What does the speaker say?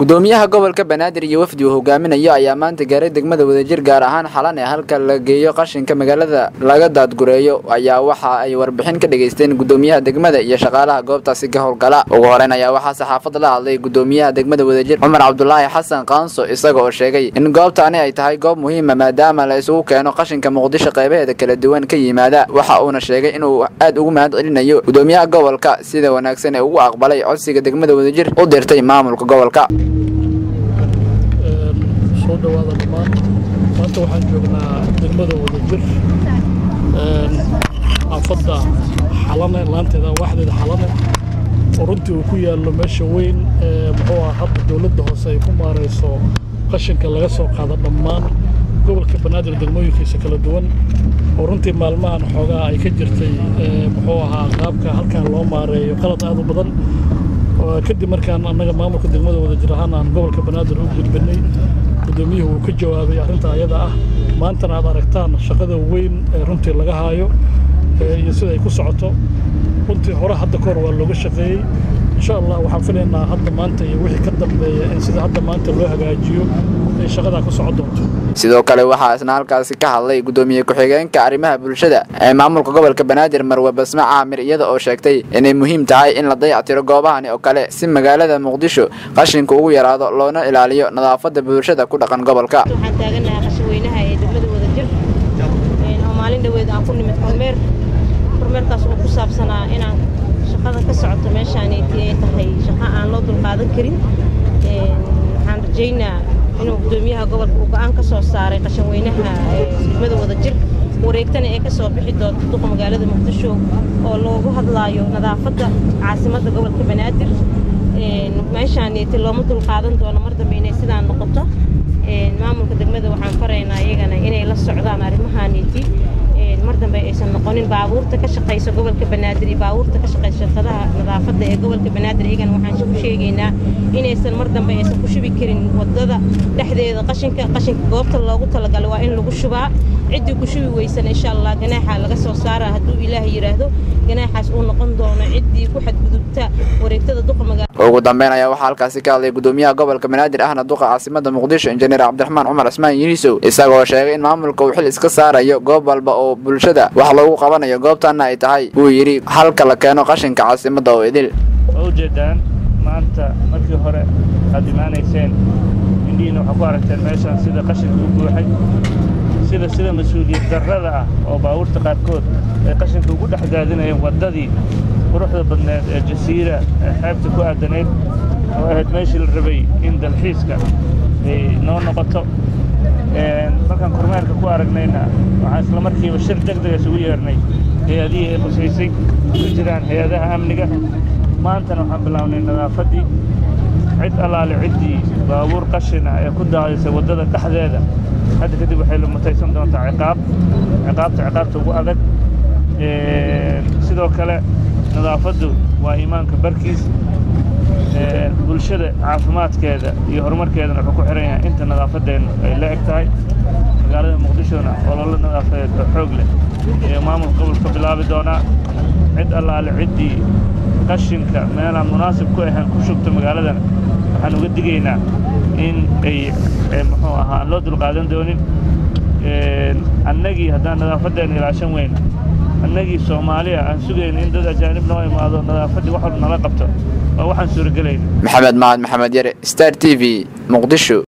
gudoomiyaha gobolka banaadir iyo wafdi uu hogaaminayo ayaa maanta gaaray degmada wadajir gaar ahaan xalan ee halka la geeyo qashinka magaalada laga daadgureeyo ayaa waxa ay warbixin ka dhageysteen gudoomiyaha degmada iyo shaqaalaha goobtaasi ka howlgala ugu horeyn ayaa waxaa saxaafad la hadlay gudoomiyaha degmada wadajir cumar cabdulaahi xasan kaanso isaga oo sheegay in goobtaani ay tahay goob muhiima maadaama la isugu keeno qashinka muqdisho qaybaheeda kala duwan ka yimaada waxa uuna sheegay inuu aad ugu mahad celinayo gudoomiyaha gobolka sida wanaagsan ee ugu aqbalay codsiga degmada wadajir u dirtay maamulka gobolka soo dhawaada dhammaan maanta waxaan joognaa degmada wadajir xaafadda xalane laanteeda waaxdeeda xalane oo runtii uu ku yaallo meesha weyn ee muxuu ah hadda dowladda hoose ay ku maarayso qashinka laga soo qaado dhammaan gobolka banaadir degmooyinkiisa kala duwan oo runtii maalmahan xoogaa ay ka jirtay muxuu ahaa qaabka halkan loo maareeyo qalad aad u badan kadib markaan annaga maamulka degmada wadajir ahaan aan gobolka banaadir u gudbinay gudoomiyuhu uu ka jawaabay arrinta ayada ah maantana aad aragtaan shaqada weyn ee runtii laga haayo iyo sida ay ku socoto runtii hore hadda kahor waa looga shaqeeyey insha allah waxaan filaynaa hadda maanta iyo wixii ka dambeeya in sida hadda maanta loo hagaajiyo ay shaqadaa ku socon doonto sidoo kale waxaa isna halkaasi ka hadlay gudoomiye ku-xigeenka arrimaha bulshada ee maamulka gobolka banaadir marwe basme caamir iyada oo sheegtay inay muhiim tahay in la dayactiro goobahani oo kale si magaalada muqdisho qashinku ugu yaraado loona ilaaliyo nadaafadda bulshada ku dhaqan gobolka waxaan taaganahay qashaweynaha ee degmada wadajir oo maalin dhoweed aan ku nimid kormeer kormeerkaas oo ku saabsanaa inaan shaqada ka socoto meeshaanayti ay tahay shaqo aan loo dulqaadan karin waxaan rajaynaa inuu gudoomiyaha gobolka uu go'aan ka soo saaray qashanweynaha degmada wadajir wareegtana ee ka soo bixi doonto duqa magaalada muqdisho oo loogu hadlaayo nadaafadda caasimadda gobolka banaadir meeshaanayti looma dulqaadan doono mar dambe inay sidaan noqoto maamulka degmada waxaan faraynaa iyagana inay la socdaan arrimahaanayti mar dambe aysan noqonin baabuurta ka shaqaysa gobolka banaadir iyo baabuurta ka shaqaysa shirkadaha nadaafadda ee gobolka banaadir iyagana waxaan ku sheegaynaa inaysan mar dambe aysan ku shubi karin waddada dhexdeeda qashinka qashinka goobta loogu talagalay waa in lagu shubaa ciddii ku shubi weysan insha allah ganaaxa laga soo saara hadduu ilaah yidhaahdo ganaaxaas uu noqon doono ciddii ku xadgudubta wareegtada duqa magaala ugu dambeyn ayaa waxaa halkaasi ka hadlay gudoomiyaha gobolka banaadir ahna duqa caasimada muqdisho injineer cabdiraxmaan cumar cismaan yunisow isagoo sheegay in maamulka uu xil iska saarayo goob walba oo bulshada wax loogu qabanayo goobtaana ay tahay wuu yidhi halka la keeno qashinka caasimadda oo idil waa ujeedaan maanta markii hore aad imaanayseen indhihiina waxaa ku aragteen meeshaan sida qashinka u buuxay sida sida mas-uuliyad darrada ah oo baabuurta qaarkood ay qashinka ugu dhex daadinayeen waddadii quruxda badneed ee jasiira ee xeebta ku aadanayd oo ahayd meeshii la rabay in dalxiiska ay noo noqoto markaan kormeerka ku aragnayna waxaan isla markiiba shir deg dega isugu yeernay hay-adihii ay qusaysay ku jiraan hay-adaha amniga maantana waxaan bilownay nadaafaddii cid allaale ciddii baabuur qashin ah ee ku daadisay waddada dhexdeeda hadda kadib waxay la mutaysan doontaa ciqaab ciqaabta ciqaabta ugu adag sidoo kale nadaafaddu waa iimaanka barkiis bulshada caafimaadkeeda iyo horumarkeedana wuxuu ku xihan yahay inta nadaafadeennu ay la eg tahay magaalada muqdishona ololo nadaafadeed oo xoog leh ee maamulka gobolka bilaabi doonaa cid allaale ciddii qashinka meelaan munaasib ku ahayn ku shubta magaaladana waxaan uga digaynaa in ay muxuu ahaa aan loo dulqaadan doonin annagii haddaan nadaafadeenna ilaashan weyna annagii soomaaliya aan sugayna in dad ajaanib noo imaado nadaafaddii wax walba nala qabto waa waxaan suuragelayna maxamed mahad maxamed yare star t v muqdisho